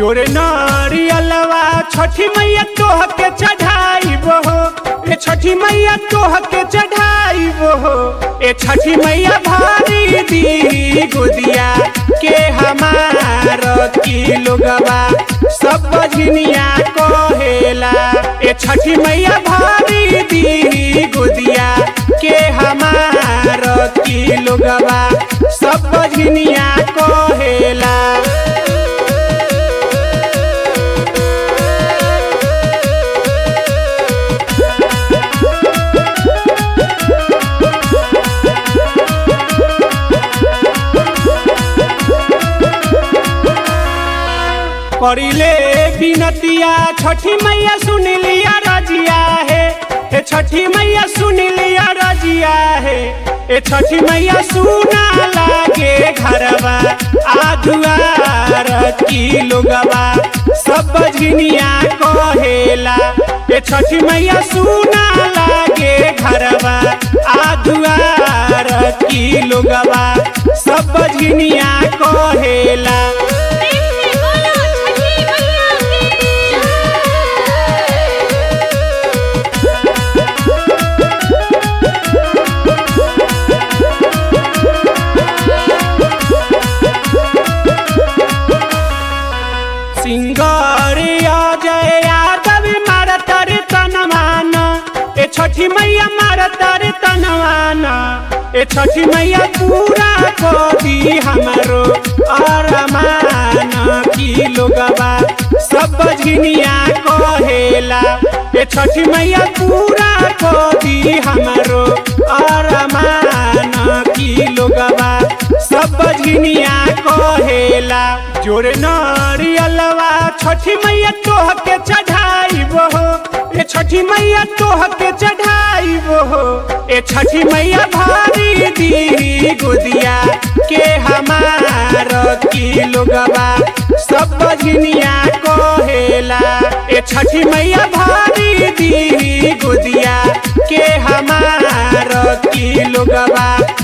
जोरे नारियलवा छठी मैया तोह के चढ़ाई हो ए छठी मैया तोह के चढ़ाई हो ए छठी मैया भारी दी गोदिया के हमार की लोगवा सब बजनिया कहेला ए छठी मैया भारी दी गोदिया के हमार की लोगवा सब बजनिया कहेला करिले बिनतिया छठी मैया सुन लिया रजिया है ए छठी मैया सुन लिया रजिया है ए छठी मैया सुना लागे घरवा आधुआर की लोगवा सब बजनिया कहेला ए छठी मैया सुना लागे घरवा आधुआर की लोगवा सब बजनिया कहेला प्रेम से बोलो छठी मैया की सिंगारिया जय यादव मारतर तनवान ए छठी मैया मारतर तनवान ए छठी मैया पूरा को दी हमरो अरमान की लोगवा सब बजनिया कहेला ए छठी मैया पूरा को दी हमरो अरमान की लोगवा सब बजनिया कहेला जोरे नारियलवा छठी मैया तोह के चढ़ाई हो ए छठी मैया तोह के चढ़ाई हो ए छठी मैया भारी दी गोदिया के हमार की लोगवा सब बजनिया कहेला ए छठी मैया भारी दी गोदिया के हमार की लोगवा